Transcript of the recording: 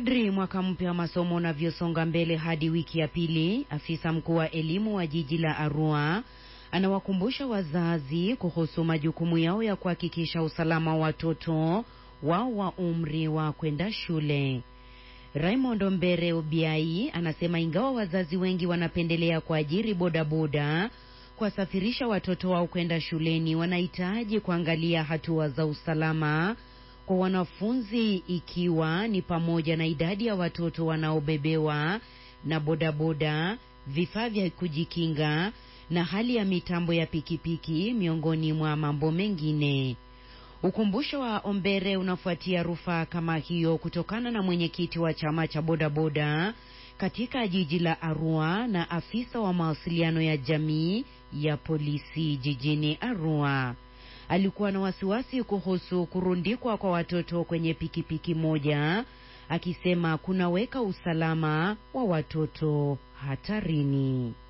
Kadri mwaka mpya wa masomo unavyosonga mbele hadi wiki ya pili, afisa mkuu wa elimu wa jiji la Arua anawakumbusha wazazi kuhusu majukumu yao ya kuhakikisha usalama wa watoto wao wa umri wa kwenda shule. Raymond Mbere Obiai anasema ingawa wazazi wengi wanapendelea kuajiri bodaboda kuwasafirisha watoto wao kwenda shuleni, wanahitaji kuangalia hatua za usalama kwa wanafunzi ikiwa ni pamoja na idadi ya watoto wanaobebewa na bodaboda, vifaa vya kujikinga na hali ya mitambo ya pikipiki miongoni mwa mambo mengine. Ukumbusho wa Ombere unafuatia rufaa kama hiyo kutokana na mwenyekiti wa chama cha bodaboda katika jiji la Arua na afisa wa mawasiliano ya jamii ya polisi jijini Arua. Alikuwa na wasiwasi kuhusu kurundikwa kwa watoto kwenye pikipiki moja, akisema kunaweka usalama wa watoto hatarini.